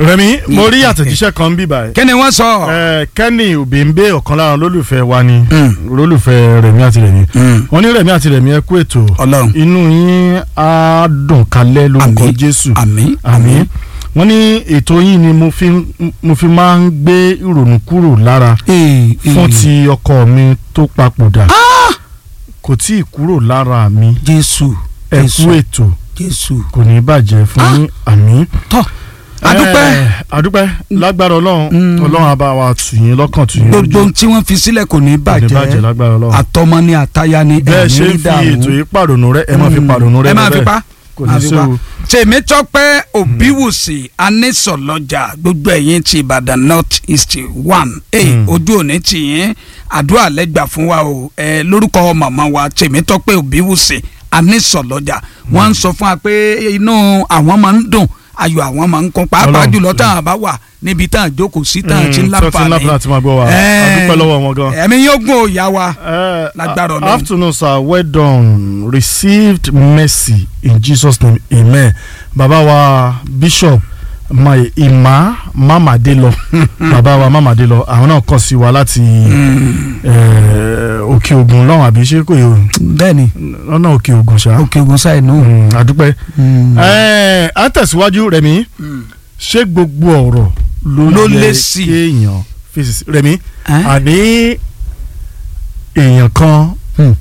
Rẹ̀mí mo rí àtẹ̀jíṣẹ́ kan bí báyìí. kí ni wọ́n sọ. Ẹ, Kenny Obimbe ọ̀kan lára olólùfẹ́ wa ni olólùfẹ́ Rẹ̀mí àti Rẹ̀mí. wọ́n ní Rẹ̀mí àti Rẹ̀mí ẹ kú ètò Ọlọ́run. inú yín á dùn kalẹ̀ lórúkọ Àmín. Jésù. àmín àmín wọ́n ní ètò yín ni mo fi mo fi máa ń gbé ìrònú kúrò lára Ee, fún ee. ti ọkọ mi tó papòdà kò tí ì kúrò lára mi jésù ẹ jésù kú ètò jésù. kò ní bàjẹ́ fún yín àmín. tọ́ adúpẹ́ Ẹ, adúpẹ́ lágbára ọlọ́run Mm. ọlọ́run á bá wa tù yín lọ́kàn tù yín gbogbo lójú ohun tí wọ́n fi sílẹ̀ kò ní kò ní bàjẹ́ bàjẹ́ lágbára ọlọ́run. àtọmọ ni àtaya ni bẹ́ẹ̀ ẹ̀mí ṣe rí ń fi dààmú. ètò yìí pàrònú rẹ ẹ máa fi Mm. pàrònú rẹ ẹ máa lọ fi bẹ́ẹ̀. pa kò máa ní fi séwu. tèmítọ́pẹ́ òbíwùsì anísọ̀lọ́jà gbogbo ẹ̀yìn ti ìbàdàn north east one ẹ̀ Mm. ojú òní tì yín àdúrà lẹ́gbà fún wa o ẹ̀ lórúkọ màmá wa tèmítọ́pẹ́ òbíwùsì anísọ̀lọ́jà wọ́n ń sọ fún wa pé inú àwọn máa ń dùn ayọ̀ àwọn máa ń kún pàápàá Ọlọ́run. jùlọ táwọn bá wà níbi táwọn jókòó sí táwọn ti ń Mm, tó ti ń láǹfààní láǹfààní àti máa gbọ́ wa Ẹ̀, adúpẹ́ lọ́wọ́ wọn gan. ẹ̀mí yóò gún òòyà wa Uh, Lágbára uh, Ọlọ́run. afternoon sir well done received mercy in Jesus name amen bàbá wa bishop my ima mamade lọ bàbá wa mamade lọ àwọn náà kọ sí wa láti eh, òkè ògùn lọ́hùn àbí ṣé kò yẹ bẹ́ẹ̀ni lọ́nà òkè ògùn ṣá òkè ogun sáì nù. Mm, adúpẹ́ Eh, à ń tẹ̀síwájú Rẹ̀mí ṣé gbogbo ọ̀rọ̀ Ló ló lé yẹ sí. kéèyàn fèsì sí Rẹ̀mí Ẹ́? àní èèyàn kan Hmm.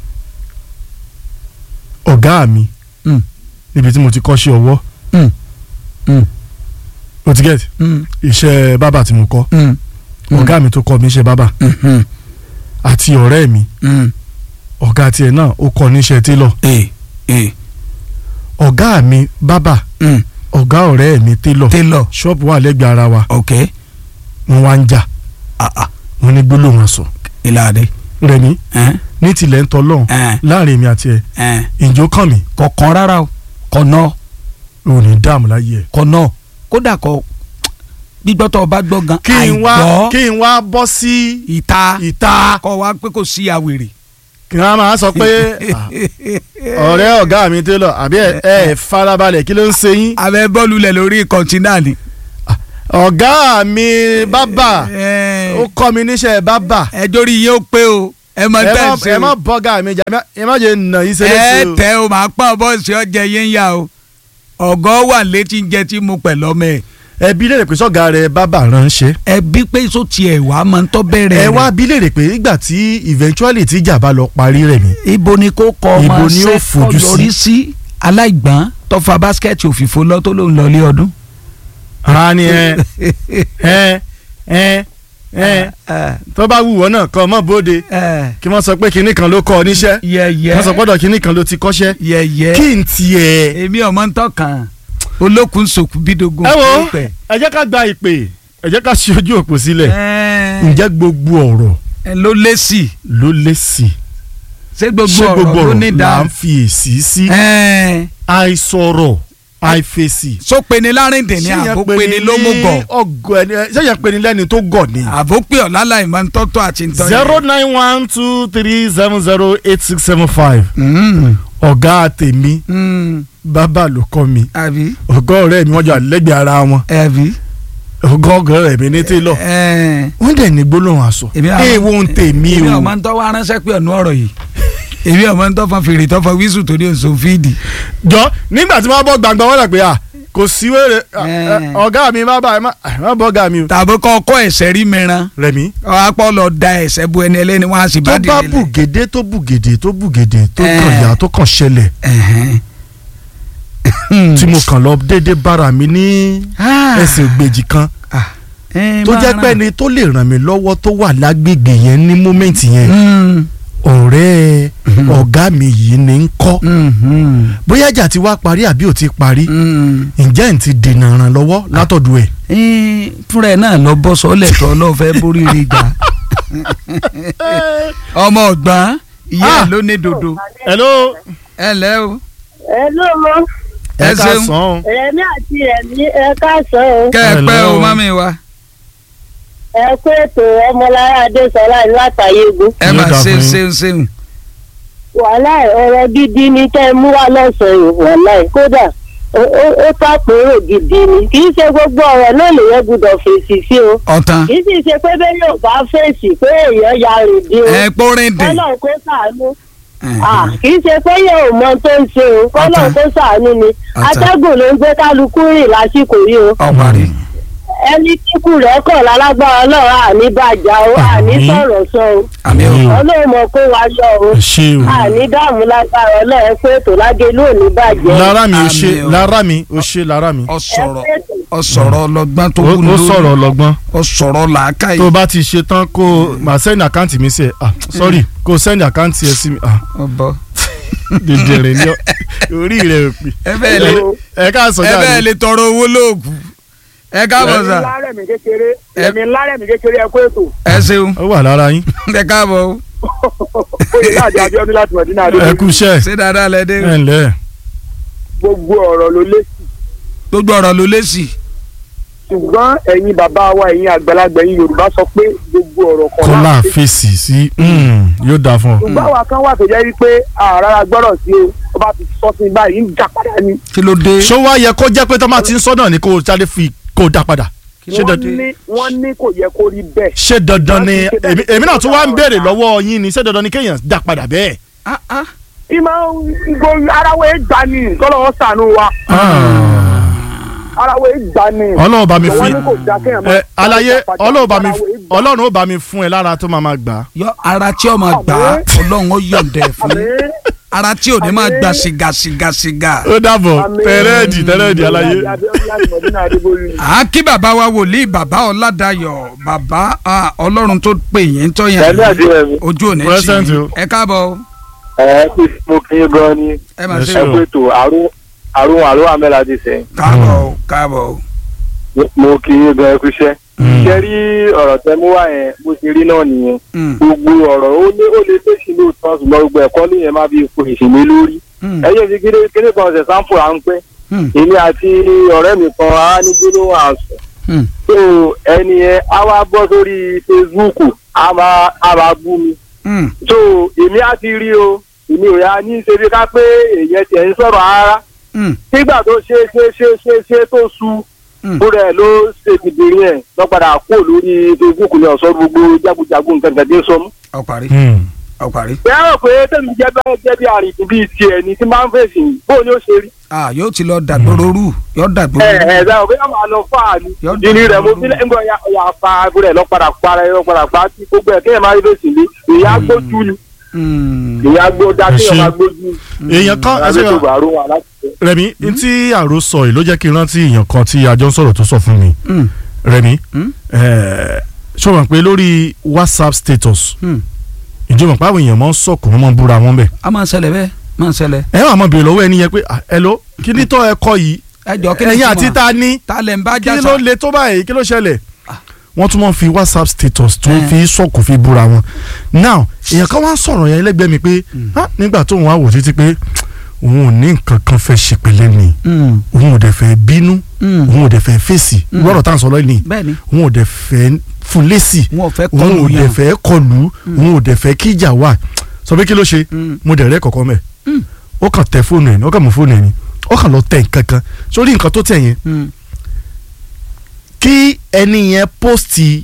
ọ̀gá mi Hmm. níbi tí mo ti kọ́ sí ọwọ́ Hmm. Hmm. o ti get Mm, iṣẹ́ bábà tí mo kọ́ mm, Hmm. ọ̀gá mi tó kọ́ mi iṣẹ́ bábà mhm, àti ọ̀rẹ́ mi mm. ọ̀gá tiẹ̀ náà ó kọ́ níṣẹ́ télọ̀ ee ee ọ̀gá mi bábà mm. ọ̀gá ọ̀rẹ́ mi télọ̀ tailor ṣọ́ọ̀bù wà lẹ́gbẹ̀ẹ́ ara wa ok wọ́n wá ń jà ah ah wọ́n ní gbólóhùn aṣọ ìlàdé Rẹ̀mí ẹn ní tilẹ̀ ń tọ́lọ́hún ẹn láàrin èmi àti ẹ̀ ẹn ìjó kàn mí kọ̀ọ̀kan rárá o kọ̀nà ò ní dààmú láyé ẹ̀. kọ̀nà kódà kọ gbígbọ́ tó o bá gbọ́ gan kí n wá àìgbọ́ kí n wá bọ́ sí ìta ìta kọ́ wa pé kò sí àwèrè. kí wọ́n máa sọ pé ah, ọ̀rẹ́ ọ̀gá mi télọ̀ àbí ẹ ẹ farabalẹ̀ kí ló ń ṣe yín abẹ́ bọ́ọ̀lù lẹ̀ lórí kọ̀ǹtínà ni. ọ̀gá mi bábà Ẹ- ó kọ́ mi níṣẹ́ bábà ẹ dórí yín ó pé o ẹ mọ ẹ tẹ́ má ẹ ṣe ẹ má o bọ́gà mi jà ẹ má jẹ́ nà yín ṣe ẹ léṣe o. tẹ o máa pọ́n bọ́ọ̀sì ọjà yín yá o ọ̀gọ́ wà létí ń jẹ tí mo pẹ̀ lọ́mọ ẹ̀ ẹbí lè rè pé sọ́gà rẹ̀ bábà ránṣẹ́ ẹ bí pé sọ tiẹ̀ wá máa ń tọ́ bẹ̀rẹ̀ ẹ rẹ̀. wá bí lè rè pé nígbà tí eventually tí ìjà bá lọ parí rẹ̀ mi ibo ni kò kọ ọmọ Ibo ni ó ṣe fojú sí? yọrí sí aláìgbọ́n tó fa báskẹ́ẹ̀tì òfìfo lọ tó ló ń lọ ilé ọdún. ara ni ẹ ẹ ẹ ẹ tó bá wù wọ́n náà kọ́ ọmọ bóde kí wọ́n sọ pé kinní kan ló kọ́ ọ níṣẹ́ yẹyẹ wọ́n sọ gbọ́dọ̀ kinní kan ló ti kọ́ṣẹ́ yẹyẹ kí n tiẹ̀. èmi ọmọ ń tọkàn olókùn sòkù bídógún. ẹ wo ẹ jẹ́ ká gba ìpè ẹ jẹ́ ká ṣe ojú òpó sílẹ̀ ǹjẹ́ gbogbo ọ̀rọ̀ ẹ ló lé sí i ló lé sí ṣé gbogbo ṣé gbogbo ọ̀rọ̀ ló ọ̀rọ̀ ní là dáa ń fi èsì sí ẹ àìsọ̀rọ̀ àìfèsì. so peni lárìndìn ni àbó peni ló mú gọ̀ ọgọ ẹni ṣé yẹn peni lẹ́ni tó gọ̀ ni. àbó pé ọ̀la láì máa ń tọ́tọ́ àti ń tọ́ zero nine one two three seven zero eight six seven five Mm, ọ̀gá tèmi mm, bàbá ló kọ́ mi àbí ọ̀gá ọ̀rẹ́ mi wọ́n jọ àlẹ́gbẹ̀ẹ́ ara wọn àbí. ọ̀gá ọ̀gá mi ní télọ̀ ẹ wọ́n dẹ̀ ní gbólóhùn aṣọ Èmi àwọn- èèwọ̀ ń tèmi èmi o ọmọ ń tọ́ wá ránṣẹ́ pé ọ̀nù ọ̀rọ̀ yìí èmi ọmọ ń tọ́ fọn fèrè tọ́ fọn wíṣù torí òṣò fíìdì. jọ nígbà tí wọ́n bọ́ gbàngbà wọn lọ pé à kò sí wèrè Eh. ọ̀gá mi má bá ẹ má má bọ́ ọ̀gá mi o. tàbí kọ́ ọkọ ẹ̀sẹ̀ rí mìíràn Rẹ̀mí apọ̀ lọ da ẹ̀sẹ̀ bu ẹni ẹlẹ́ni wọn á sì tó bá bá dìde lẹ̀. bùgèdè tó bùgèdè tó bùgèdè tó Eh. kàn yà tó kàn ṣẹlẹ̀ Ẹ̀hẹ́n. tí mo kàn lọ déédéé bára mi ní Ah. ẹsẹ̀ ògbèjì kan Ah. Ẹ tó máa jẹ́ ràn. pé ni tó lè ràn mí lọ́wọ́ tó wà lágbègbè yẹn ní mómẹ́ǹtì yẹn Mm, ọ̀rẹ́ Mhm. ọ̀gá mi yìí ní ń kọ́ mhm, bóyá ìjà ti wá parí àbí ò ti parí mm. ǹjẹ́ n ti dènà ràn lọ́wọ́ látọ̀dọ̀ ẹ̀. Ẹ, fúnra ẹ̀ náà lọ bọ́ sọ́lẹ̀ tó ọlọ́fẹ́ borí rí gbà. ọmọ ọ̀gbọ́n ìyá ẹ̀ Ah. ló ní dodo. hello ẹ lẹ́ o. ẹ ló mọ ẹ Ẹ ká ṣeun. sàn án. rẹmi àti rẹmi ẹ káàsán o kẹ́ ẹ pẹ́ Hello. o mọ́mí wa. ẹ kó ètò ọmọlára adésọlá látàyégún ẹ Yóò máa dáa ṣeun fún yín. ṣeun ṣeun. wàhálà ọ̀rọ̀ gidi ni kẹ́ ẹ mú wá lọ́sàn-án yìí wàhálà kódà ó- ó- ó tàpérò gidi ni kì í ṣe gbogbo ọ̀rọ̀ náà lèyẹn gbọ́dọ̀ fèsì sí o ọ̀tàn kì í sì ṣe pé bẹ́ẹ̀ yóò bá fèsì pé èèyàn ya rèdí o ẹ pórin dè kọ́lọ̀ kó sàánú Ah, kì í ṣe pé yóò mọ tó ń ṣe o kọ́lọ̀ Ọ̀tá. kó sàánú ni Ọ̀tá. atẹ́gùn ló ń gbé kálukú rìn lásìkò yìí o ọ̀parí ẹni kíkù rẹ̀ kọ̀ lálágbára ọlọ́run àní bàjá o àní Àmín. sọ̀rọ̀ sọ o àmì o ọlọ́run mọ̀ kó wa yọ o ẹ ṣé o àní dààmú lágbára ọlọ́run pé ètò lágé lónìí bàjẹ́ lára mi ò Àmín ṣe o. lára mi ò ṣe lára mi ọ̀sọ̀rọ̀ Ẹ pé ètò- ọ̀sọ̀rọ̀ ọlọ́gbọ́n tó ó kú ó sọ̀rọ̀ ọlọ́gbọ́n ọ̀sọ̀rọ̀ làákàyè tó bá ti ṣe tán kó o máa send àkáǹtì mi sí ẹ ah sorry kó o send àkáǹtì ẹ sí mi ah ọ̀bọ. dèdèrè ní ọ- orí rẹ ò pè ẹ bẹ́ẹ̀ lè ẹ ká sọ ẹ bẹ́ẹ̀ jáde lè tọrọ owó lóògùn ẹ káàbọ̀ sà lárẹ̀mí kékeré Ẹ- ẹ̀mí lárẹ̀mí kékeré ẹ̀kọ́ ètò ẹ ṣeun ó wà lára yín ẹ káàbọ̀ o oyè láti abiodun láti mọ̀dínà ẹ àdúgbò kú iṣẹ́ ṣé dáadáa lẹ dé ẹ ǹlẹ́ gbogbo ọ̀rọ̀ ló lé sí gbogbo ọ̀rọ̀ ló lé sí ṣùgbọ́n ẹ̀yin bàbá wa ẹ̀yin àgbàlagbà ẹ̀yin yorùbá sọ pé gbogbo ọ̀rọ̀ kan kọ́lá láti fèsì sí mm, yóò dáa fún ọ. ṣùgbọ́n àwa kan wà tó jẹ́ wípé àràrà gbọ́dọ̀ sí o ó bá ti sọ sí báyìí ń jà padà ni kí ló dé ṣó wá yẹ kó jẹ́ pé tó máa ti ń sọ náà ni kó o jáde fi kó o dá padà ṣé wọ́n dandan ní wọ́n ní kò yẹ kó rí bẹ́ẹ̀ ṣé dandan ni Wọ́n ti ṣe bẹ́ẹ̀ èmi- èmi náà tún wá ń kó béèrè dáa. lọ́wọ́ yín ni ṣé dandan ni kéèyàn dá padà bẹ́ẹ̀. Ah, ah. ìmọ̀ ìgò aráwọ̀ ẹ̀ gbà ní kọ́lọ́wọ́ sànú wa aráwọ̀ ẹ̀ gbà ní. ọlọ́run bá mi wọ́n fi ní kò dá kéèyàn máa ẹ alaye dá padà, ọlọ́run bá mi aráwọ̀ ẹ̀ gbà. ọlọ́run ó bá mi fún ẹ lára tó máa ma gbà á. yọ ara tí ó máa gbà á ọlọ́run ó yọ̀ǹda ẹ̀ fún yín Àmín. ara tí ò ní máa Àmín. gbà sìgá sìgá sìgá. ó dàbọ̀ Àmín. tẹ́rẹ́ẹ̀dì tẹ́rẹ́ẹ̀dì alaye. Abiodun láti Mọ̀dínà Adébóyè. à kí bàbá wa wòlíì bàbá ọ̀làdàyọ̀ bàbá ah, ọlọ́run tó pè yín tó yàn Pẹ̀lú àdúrà mi. ojú òní Present tì o. yín ẹ káàbọ̀ o. ẹ kí mo kí yín gan ni ẹ máa Ẹ ṣe ṣé ẹ o. kú ètò àrùn àrùn àrùn àmẹ́la ti sẹ́yìn káàbọ̀ o káàbọ̀ o. mo kí yín gan ẹ kú iṣẹ́. Mm. ṣé rí ọ̀rọ̀ tẹ mú wá yẹn bó ṣe rí náà nìyẹn Mm, gbogbo ọ̀rọ̀ ó lé ó lé léṣi lóòótọ́ ṣùgbọ́n gbogbo ẹ̀kọ́ nìyẹn má bí ipò ìṣèlú lórí. mm, ẹyẹ fi kéde kéde kan ṣe sáǹpù à ń pẹ́ mm, èmi àti ọ̀rẹ́ mi kan á ní gbólóhùn àṣọ mm. tó ẹni yẹn á wá bọ́ sórí Facebook á máa á máa bú mi Mm, so èmi á ti rí o èmi ò yá ní ṣe bí ká pé èyàn tiẹ̀ ń sọ̀rọ̀ rárá mm, nígbà tó ṣe ṣe ṣe ṣe ṣe tó su mm. fúnra ẹ̀ ló ṣe dìbìrín ẹ̀ lọ́ padà kó lórí Facebook ní ọ̀sán gbogbo jagunjagun nǹkan kan tí ń sọ mú. ọ parí Mm. ọ parí. bẹ́ẹ̀ rò pé tẹ̀mí jẹ́ bẹ́ẹ̀ jẹ́ bí àrìndín bíi tiẹ̀ ni tí máa ń fèsì bó ni ó ṣe rí. ah yóò ti lọ dàgbòrò rú yóò dàgbòrò ẹ rú. ẹ dáhùn pé ọmọ àlọ́ fà á ni Yọ ìní rẹ̀ mo dàgbòrò fi lẹ́yìn ọ̀yà ọ̀yà fa fúnra ẹ̀ lọ́ padà para ẹ̀ lọ́ padà pa tí gbogbo ẹ̀ kéèyàn máa rí fèsì ní ìyá gbójú ni Mm, ìyá gbó dá Ẹ kéèyàn ṣé. máa gbójú. èèyàn kan ẹ ṣe ìyá tó bàárò wà láti ṣe. Rẹ̀mí ntí àrò sọ yìí ló jẹ́ kí n rántí èèyàn kan tí a jọ ń sọ̀rọ̀ tó sọ fún mi mm, Rẹ̀mí Mm. ẹ̀, ṣó mọ̀ pé lórí WhatsApp status mm. ìjọba pàwọn èèyàn máa ń sọ̀kò wọ́n máa ń búra wọn bẹ̀. a máa ń ṣẹlẹ̀ bẹ́ẹ̀ máa ń ṣẹlẹ̀. ẹ wà mọ̀ bèrè lọ́wọ́ ẹni yẹn pé "Ah, hello kí ni tọ́ ẹ kọ yìí ẹ jọ kí ni ẹ̀yin túmọ̀? àti ta ni ta lẹ̀ ń bá kí jà ló sá. le tó báyìí kí ló ṣẹlẹ̀ Ah. wọ́n tún máa ń fi WhatsApp status tó Eh. fi sọ̀kò fi búra wọn now èèyàn kan wá ń sọ̀rọ̀ yẹn lẹ́gbẹ̀ẹ́ mi pé "Ah, nígbà tóun wá wò títí pé òun ò ní nǹkan kan fẹ́ ṣe pẹ̀lẹ́ ni Mm, òun ò dẹ̀ fẹ́ bínú mm. òun ò dẹ̀ fẹ́ fèsì Mm. lọ́rọ̀ tá à ń sọ lọ́yìn ni bẹ́ẹ̀ ni òun ò dẹ̀ fẹ́ fún lésì wọn ò fẹ́ òun kọlù ò dẹ̀ yàn. fẹ́ kọlù òun ò dẹ̀ fẹ́ kíjà wà sọ pé kí ló ṣe Mm, mo dẹ̀ rẹ́ kọ̀kọ́ mẹ́ Mm. ó kàn tẹ fóònù ẹ̀ ní ó kàn mú fóònù ẹ̀ ní ó kàn lọ tẹ nǹkan kan sórí nǹkan tó tẹ̀ yẹn mm. kí ẹni yẹn pósìtì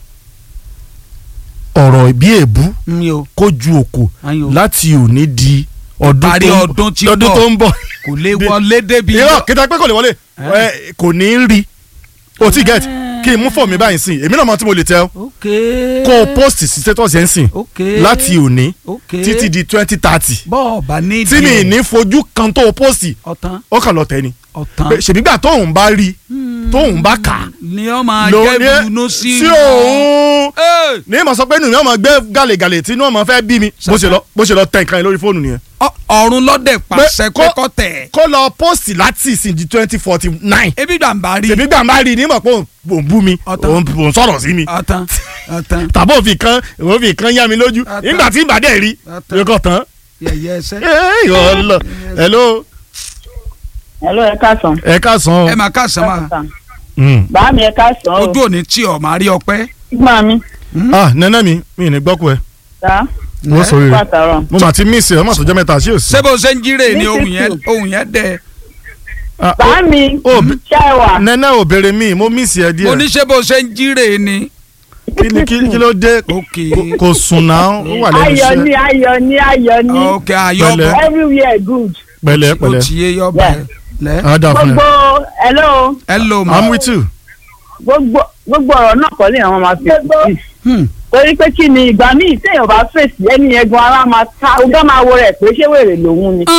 ọ̀rọ̀ bí èébú mi ò kó ju òkò ayo láti òní di ọdún parí tó ń ọdún tí ọdún bọ̀ tó ń bọ̀ kò lè wọlé débi. irọ́ kíta pé kò lè wọlé ẹ, kò ní í rí o ti get kí n mú fọ̀ mi báyìí sìn èmi náà mọ tí mo lè tẹ ọ ok kó o post sí status yẹn sìn ok láti òní ok títí di twenty thirty bọ́ọ̀ bá ní tí mi ní fojú kan tó o post ọ̀tán ó kàn lọ tẹ ni ọ̀tán Pé ṣèbígbà tóun bá rí tóun bá kà á ni ọ máa ló jẹ́ ní bunú sí sí òun Ẹ́, ní ìmọ̀ sọ pé inú mi ọmọ gbé gàlègàlè tí inú ọmọ fẹ́ bí mi bó ṣe lọ bó ṣe lọ tẹ nǹkan yẹn lórí fóònù nìyẹn. ọ- ọ̀run lọ́dẹ̀ pàṣẹ pé kó- kọ́ tẹ̀ kó lọ post láti ìsìn di twenty forty nine ebi gbàǹbà rí tèmi gbà má rí i nímọ̀ pé òun bú mi Ọ̀tán. òun òun sọ̀rọ̀ sí mi ọ̀tán ọ̀tán tàbí òfin kan òfin kan yá mi lójú Ọ̀tán. nígbà tí ìbàdàn rí Ọ̀tán. yóò kọ̀ tán. yẹ̀yẹ́ ẹsẹ̀ Ẹ́, ọlọ hello hello ẹ káàsán. ẹ káàsán o. ẹ máa ká sàn máa Mm. bàá mi ẹ káàsán o. ojú òní tí ọ máa rí ọpẹ́ gbọ́n mi. ah nẹ́nẹ́ mi mi ní gbọ́kú ẹ ta wọ́n sọ rere pàtàrọ̀. mo mà ti miss ẹ ọmọ àtọ́jọ́ mẹ́ta sí òsì. ṣé bó ṣe ń jíre ni Ní ohun yẹn títù. ohun yẹn dẹ Ah, bá mi ó bí- ṣe é wà. nẹ́nẹ́ ò béèrè mi mo mísì ẹ mo díẹ̀ ní ṣé bó ṣe ń jíre ni. kí ni kí kí ló dé ok Kò- kò sùn náà ó wà lẹ́nu ayọ̀ ni iṣẹ́ ayọ̀ ni ayọ̀ ni ok ayọ̀ Pẹ̀lẹ́. bọ̀ everywhere good. pẹ̀lẹ́ ó pẹ̀lẹ́ ti yé yọ bẹ́ẹ̀ lẹ́. á dà fún ẹ gbogbo hello hello ma. i'm with you gbogbo gbogbo ọ̀rọ̀ náà kọ́ ni àwọn máa fi sí. Hmm. torí pé kí ni ìgbà míì téèyàn bá fèsì ẹni yẹn gan ara máa ta ọgá máa wo rẹ̀ pé ṣé wèrè lòun ni.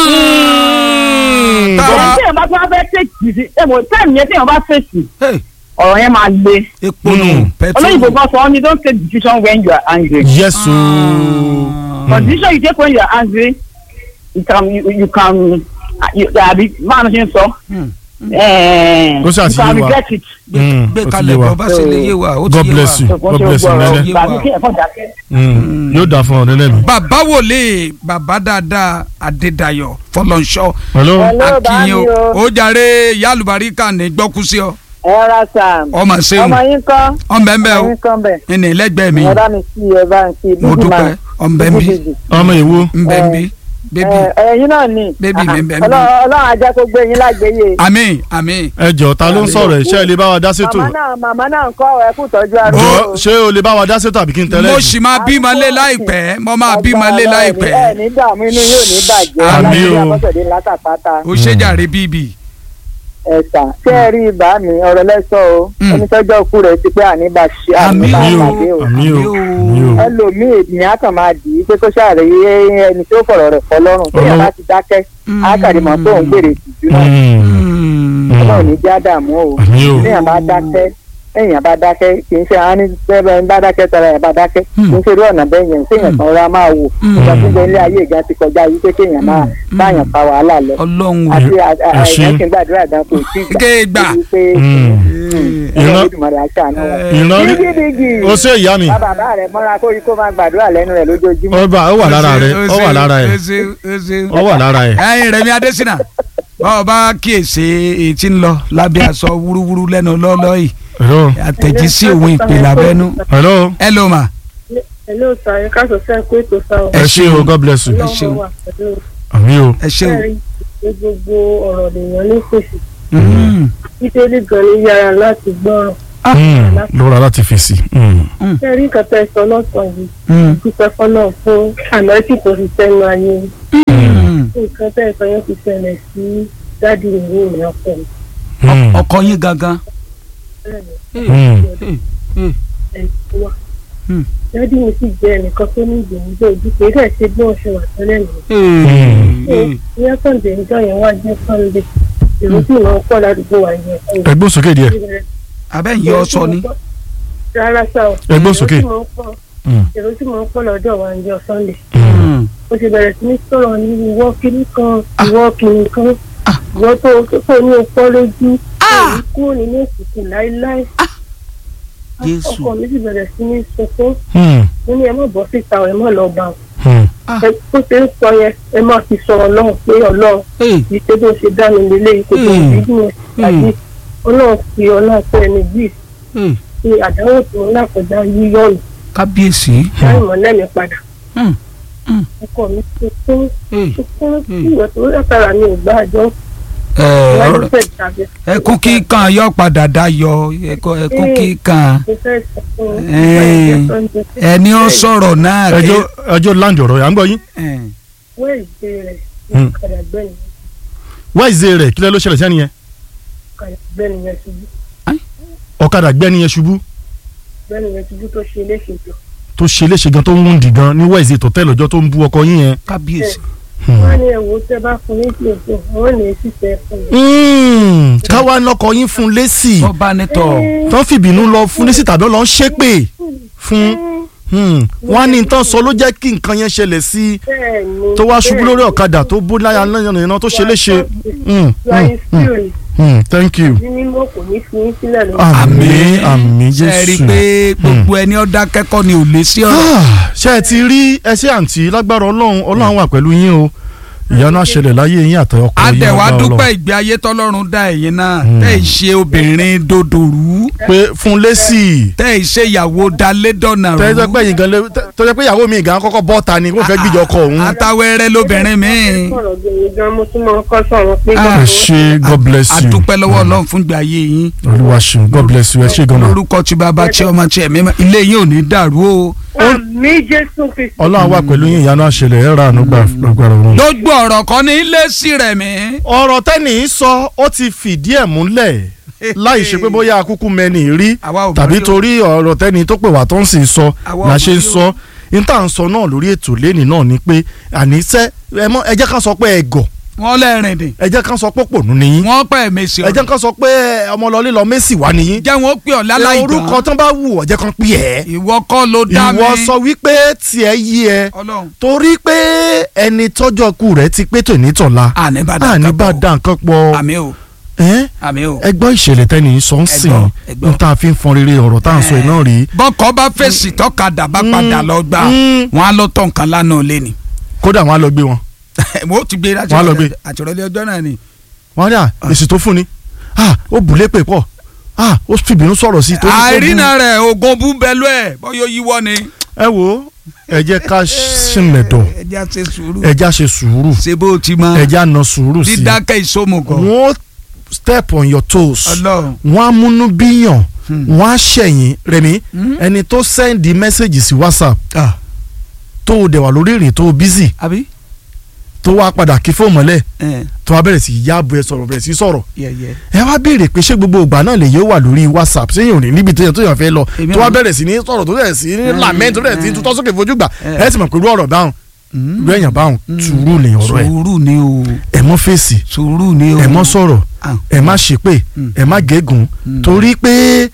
Mm. ẹni Táwa- téèyàn bá tún wá fẹ́ fèsì sí ẹ̀mọ̀ táìmù yẹn téèyàn bá fèsì Hey, ọ̀rọ̀ yẹn máa le. epo nù Mm. olóyìnbó pẹtrol. kan sọ ọ́ ni don't take decision when you are angry. yes ooo but decision you take when you are angry you can you, you can you àbí máa ń ṣe ń sọ. Hmm. Eh, Ó ṣáà you ti can yé wa. regret it. Mm, gbé ó ti kalẹ̀ yé wa. bọ́ bá ṣe lè yé wa ó ti God yé wa. bless you. God bless you, Nene. Ìgbà mi kí ẹ̀fọ́ dákẹ́. Mm, yóò dà fún ọ nẹ́nẹ́ mi. bàbá wòlé bàbá dáadáa adédayọ̀ fọlọ́nṣọ́ hello Hello, akínyìn o bá mi o. ó jàre yálùbáríkà ní gbọ́kúsí ọ ẹ ra sam ọmọ ṣeun ọmọ yín kọ́ ọ̀nbẹ̀nbẹ̀ o ọmọ yín kọ́ bẹ̀ ẹnì lẹ́gbẹ̀ẹ́ mi ẹ bá mi sí ẹ bá mi sí mo bíbí dúpẹ́ máa ọ̀nbẹ̀nbí ọmọ ìwo ńbẹ̀nbí bébí ẹyin náà ni Bébì mi, bébì mi. ọlọ́run ajá kó gbé yín lágbèyè àmín àmín ẹ jọ ta ló ń sọ̀rọ̀ ẹ ṣé ẹ lè bá wa dá sétò màmá náà màmá náà ń kọ́ ẹ kú tọ́jú ara jọ o. ṣé o lè bá wa dá sétò àbí kí n tẹ́lẹ̀ mo jù? sì máa bímọ lé láìpẹ́ mo máa bímọ lé ẹ láìpẹ́ ní dààmú inú yóò ní bàjẹ́ Àmín o. aláìsí akọ́sọ̀dé látàpátá ó ṣe jàre bíbí ẹ̀sà ṣé ẹ rí ibà mi ọ̀rọ̀ lẹ́sọ̀ o Mm. ẹni tọ́jọ́ òkú rẹ̀ ti pé àníbà ṣe àmín àníbà Àmín o. pàdé o. àmì o àmì o ẹlòmíì ènìyàn á kàn máa dì í pé kó ṣàròyé ẹni tó fọ̀rọ̀ rẹ̀ fọ́ lọ́rùn téèyàn bá ti dákẹ́ á kàrí mọ́ tó ń gbèrè ìtìjú náà Mm, ọlọ́run ní já dààmú o àmì o téèyàn bá dákẹ́ téèyàn bá dákẹ́ kì í ṣe àwọn ní bẹ́ẹ̀ bá dákẹ́ tara ẹ̀ bá dákẹ́ kì í ṣe irú ọ̀nà bẹ́ẹ̀ yẹn téèyàn kan ra máa wò ìgbà tó ń bẹ ilé ayé ìgbà ti kọjá yìí pé kéèyàn máa báyàn fa wàhálà lọ ọlọ́run àti ẹ ṣé. àìyàn kí n gbàdúrà gan kò tí ì Ké gbà. débi pé Mm. ọlọ́run ìran Olódùmarè á ṣàánú wa. ìran rí dígídígì o ṣe ìyá mi bá bàbá rẹ̀ mọ́ra kó rí kó máa gbàdúrà lẹ́nu rẹ̀ lójoojúmọ́. ọba ó wà lára rẹ ó wà lára ẹ ó wà lára ẹ ẹyin Rẹ̀mí Adésínà báwo bá kíyèsí èyí tí ń lọ lábẹ́ aṣọ wúrúwúrú lẹ́nu lọ́lọ́ yìí hello àtẹ̀jísí òun ìpè lábẹ́nú hello ẹ ló mà Hello sir, ẹ káàsọ̀ sẹ́ kó ètò sá o. ẹ ṣé o god bless you ṣeun. Ọlọ́run wà pẹ̀lú àmì o ẹ ṣe o. ẹ̀rí ní gbogbo ọ̀rọ̀ lèèyàn ní fèsì. Mm. Bíbélì gan ni yára láti gbọ́ràn. Mm, lọ́ra láti fèsì Mm, Ṣé rí nǹkan tẹ́ ẹ sọ lọ́sàn-án yìí? Mm. Dúpẹ́ fọ́nà fún ànáìtì tó fi sẹ́nu ayé. Mm. Nǹkan tẹ́ ẹ sọ yẹn ti ṣẹlẹ̀ sí dádì ìwé ìrìn ọkọ̀ mi. mm, ọkọ yín gangan. mm. Ẹ̀ wá. Hmm. Dádì mi sì jẹ́ ẹnìkan tó ní ìgbìyànjú ojú kì í dẹ̀ ṣe bí wọ́n ṣe wà tẹ́lẹ̀ nìyẹn. Mm. Ní Sunday ìjọ yẹn wá jẹ́ Sunday. Èrò sì máa ń pọ̀ ládùúgbò wa yẹn. ẹgbẹ́ sókè díẹ̀ abẹ́ yìí ọ sọ ni. rárá sá o. Ẹ gbọ́ sókè. èrò tí mò ń pọ̀- Mm. èrò tí mò ń pọ̀ lọ́dọ̀ wa ń jọ sunday. Mm. ó ti bẹ̀rẹ̀ sí ní sọ̀rọ̀ ní ìwọ kìíní kan ìwọ kìíní kan ìwọ tó tó ní opọ́ lójú èyí kúrò nínú òkùnkùn láéláé. Jésù. ọkọ mi sì bẹ̀rẹ̀ sí ní sunkún Mm, mo ní ẹ má bọ́ síta ẹ má lọ bá wọn. mm. ẹ bó ṣe ń sọ yẹn ẹ má fi sọ ọlọ́run pé ọlọ́run Hey. kì í ṣe bó ṣe dá mi lélẹ̀ kò tó Hmm. bí mo tàbí ọlọ́run fi ọlá pé ẹni bíi Hey. ṣe àdánwò tí mo lákọjá yíyọ̀nù kábíyèsí. láì mọ̀ lẹ́mìí padà. Mm. Mm. ọkọ mi sunkún Hey. sunkún Hmm. tí ìwọ tó látara mi ò gbá àjọ ẹ ìwádìí ọ̀rọ̀- fẹ́ tàbí. ẹkún kíkan yọ padà dayọ ẹkún ẹkún kíkan mo fẹ́ sọ fún un. Eh. ẹni ó sọ̀rọ̀ náà ké- ẹjọ́ ẹjọ́ land ọ̀rọ̀ yà ń gbọ́ yín Eh. wẹ́ẹ̀sì rẹ̀ Hmm. ọ̀kadà gbẹ̀yìn wáìzé rẹ̀ kílẹ̀ ló ṣẹlẹ̀ sẹ́ni yẹn ọ̀kadà gbẹ̀yìn yẹn ṣubú ọ̀kadà gbẹ́ni yẹn ṣubú gbẹ̀yìn yẹn ṣubú tó ṣe léṣe jọ. tó ṣe léṣe gan tó ń wúndì gan ní wáìzé tó tẹ́ lọ́jọ́ tó ń bú ọkọ yín yẹn. kábíyèsí. wọ́n á ní ẹ̀wò tẹ́ bá fún ní ìpín ìpín wọ́n lè ṣiṣẹ́ fún mi. Mm, káwa lọkọ yín fún lésì ọba nítọ̀ tó ń fìbínú lọ fún lésì tàbí lọ ń ṣépè fún mm, wọn á ní tán sọ ló jẹ́ kí nǹkan yẹn ṣẹlẹ̀ sí i bẹ́ẹ̀ ni tó wá ṣubú lórí ọ̀kadà tó bó láyà lẹ́yìn náà tó ṣe léṣe. Mm, láyé mm, mm, spirit mm, thank you. ní mímọ́ kò ní fi yín sílẹ̀ lọ. àmín àmín ṣe rí i jésù. pé gbogbo ẹni ọ̀dà kẹ́kọ̀ọ́ ni ò lé sí ọ̀rọ̀. Ah, ṣé ẹ ti rí ẹṣẹ́ àǹtí lágbára ọlọ́run ọlọ́run wà pẹ̀lú yín o ìyanu àṣẹlẹ̀ láyé yín àtọkọ yín adẹ̀wà agbára dúpẹ́ Ọlọ́run. ìgbé ayé tọ́lọ́run dá ẹ̀yin náà tẹ́ ì ṣe obìnrin dòdòrú pé fún lẹ́sì tẹ́ ì ṣe ìyàwó dalédọ̀nà rú tẹ́jọ́ pé yín gan lé tẹ́jọ́ pé ìyàwó mi gan kọ́kọ́ bọ́ ta ni kó fẹ́ gbìjọ ọkọ òun. atawẹ́rẹ́ lóbìnrin mi. sọ̀rọ̀ gbẹ̀yìn gan mo tún máa ń kọ́ sọ̀rọ̀ pé Ah. ẹ ṣé god bless you adúpẹ́ lọ́wọ́ ọlọ́run fún ìgbé ayé yín olúwa ṣeun god bless you ẹ ṣé gan ma lórúkọ tí bàbá tí ọmọ tí ẹ̀mí mọ́, ilé yín ò ní dàrú o. àmì jésù kristu. ọlọ́run wà pẹ̀lú yín ìyanu àṣẹlẹ̀ ẹ̀ ra àánú gbà gbàgbára òun. gbogbo ọ̀rọ̀ kan ní ilé sí rẹ̀ mí. ọ̀rọ̀ tẹ́nì í sọ ó ti fìdí ẹ̀ múlẹ̀ láì ṣe pé bóyá akúkú mẹ́ni rí Àwa ò mọ̀ tàbí rí o. torí ọ̀rọ̀ tẹ́ni tó pè wá tó ń sì sọ Àwa ò la mọ̀ ṣe ń rí o. sọ níta ń sọ náà lórí ètò lẹ́nì náà ni pé àníṣe ẹ mọ ẹ jẹ́ ká sọ pé ẹ gọ̀ wọ́n lẹ́rìn dì ẹ jẹ́ ká sọ pé pònú nìyí wọ́n pẹ́ mèsì ẹ jẹ́ ọ̀rọ̀ ká sọ pé ọmọlọ́lé lọ mẹ́sì wá nìyí jẹ́ wọn ó pè ọ́ láláì orúkọ dán tán bá wù ọ́ jẹ́ kán pè ẹ́ ìwọ kọ́ ló dá mi. ìwọ sọ wípé tiẹ̀ yí ẹ ọlọ́run torí pé ẹni tọ́jọ́ ku rẹ̀ ti pé tòní tọ̀la àní bá dá àní nǹkan bá pọ̀. dá nǹkan pọ̀ àmì o ẹ́ àmì o. ẹ gbọ́ ìṣẹ̀lẹ̀ tẹ́ni sọ ń sìn gbọ́, ẹ gbọ́. ní tá a fi ń fọn rere ọ̀rọ̀ tá à ń sọ iná rí bọ́kọ̀ bá fèsì tọ́kadà bá padà lọ gbà mm. wọ́n á lọ tọ̀ nǹkan lánàá lé ni. kódà wọn á lọ gbé wọn mo ti gbé Wọ́n á lọ gbé. àtìrọ́lẹ̀ ọjọ́ náà ni. wọn á rí à èsì tó fún ni ah ó bùlé pè pọ̀ ah ó fìbínú sọ̀rọ̀ sí i tó ní kó bú. àìrínà rẹ̀ ogun bú bẹ́lú ẹ̀ bọ́yọ̀ yíwọ́ ni. ẹ wo ẹ jẹ́ ká ṣìnlẹ̀ dọ̀ ẹ jẹ́ ṣe sùúrù ẹ já ṣe sùúrù ṣe bó ti mọ ẹ já na sùúrù sí i dídákẹ́ ìsomùgọ̀ wọ́n step on your toes ọlọ́run wọ́n á múnú bíyàn Hmm. wọ́n á ṣẹ̀yìn rẹ̀mí Hmm. ẹni tó sẹ́ndì mẹ́sẹ̀gì sí whatsapp tó o dẹ̀ wà lórí ìrìn tó o busy àbí tó wá padà kí fóònù mọ́lẹ̀ ẹ tó wá bẹ̀rẹ̀ sí í yáàbò ẹ sọ̀rọ̀ bẹ̀rẹ̀ sí í sọ̀rọ̀ yẹyẹ. ẹ wá béèrè pé ṣé gbogbo ìgbà náà lè yóò wà lórí whatsapp sẹ́yìn òní níbi tó yẹ tó yàn fẹ́ lọ Èmi tó wá ò- bẹ̀rẹ̀ sí ní sọ̀rọ̀ tó bẹ̀rẹ̀ sí ní Mm, lament tó bẹ̀rẹ̀ sí ní mm. tutọ́ sókè fojú gbà Mm. ẹ sì mọ̀ pé irú ọ̀rọ̀ báwọn irú ẹ̀yàn báwọn sùúrù lè ọ̀rọ̀ ẹ̀ sùúrù ni o ẹ mọ́ fèsì sùúrù ni o. ẹ mọ́ sọ̀rọ̀ Ah. ẹ má ṣépè Mm. ẹ má gégùn Mm. torí pé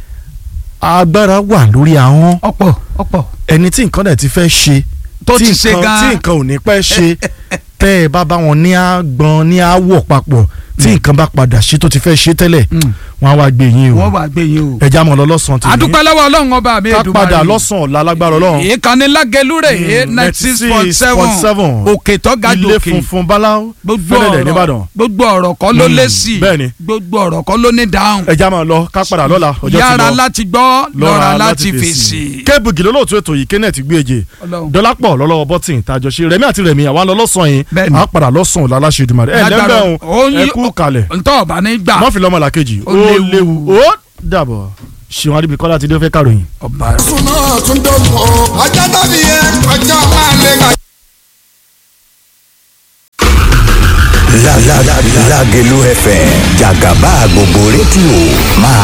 agbára wà lórí ahọ́n ọ̀pọ̀ ọ̀pọ̀ ẹni tí nǹkan dẹ̀ ti fẹ́ ṣe tó tí ti ṣe nǹkan- tí gan. nǹkan ò ní pẹ́ ṣe tẹ́ ẹ bá bá wọn ní àgbọn ní àwọ̀ papọ̀ tí nǹkan bá padà ṣe tó ti fẹ́ ṣe tẹ́lẹ̀ Mm. wọn á wá gbé yín o wọ́n wà gbé yín o. ẹja mọ̀ lọ lọ́sàn-án tì àdúpẹ́ lọ́wọ́ ọlọ́run ọba mi ká Èdùmàrè. padà lọ́sàn-án ọ̀la lágbára ọlọ́run ìkànnì lágẹlúrè Mm, ninety six point seven 96.7. òkè tó ga ilé jòkè funfun báláú gbogbo fẹ́lẹ̀lẹ̀ ọ̀rọ̀ nìbàdàn gbogbo ọ̀rọ̀ kọ́ ló Mm, lé sí i bẹ́ẹ̀ni. gbogbo ọ̀rọ̀ kọ́ ló ní dáhùn ẹja mọ̀ lọ ká padà lọ́la ọjọ́ ti yára lọ láti gbọ́ lọ́ra láti fèsì. kébù gìlọ́ lóòótọ́ ètò yìí kenneth gbéje Ọlọ́run. dọ́lápọ̀ lọ́lọ́wọ́ bọ́tìn tàjọ ṣe rẹ̀mí àti rẹ̀mí àwa lọ lọ́sàn-án yìí Bẹ́ẹ̀ni. à á padà lọ́sàn-án ọ̀la aláṣẹ ìdìmọ̀ ẹ̀ Lágbára- lẹ́gbẹ̀ẹ́ ó òun ẹ yí- kú kalẹ̀ ntọ́ ọ̀bá ní gbà wọ́n fi lọ́mọ làkejì Ó ó léwu. léwu ó dàbọ̀ ṣìwọ́n adébíkọ́lá ti dé fẹ́ kàròyìn. ọba súná tún dọ̀gbọ̀ ọjọ́ tàbí yẹn ọjọ́ máa lè gbà. La la la Lágelú FM jàgàbá gbogbo rédíò máa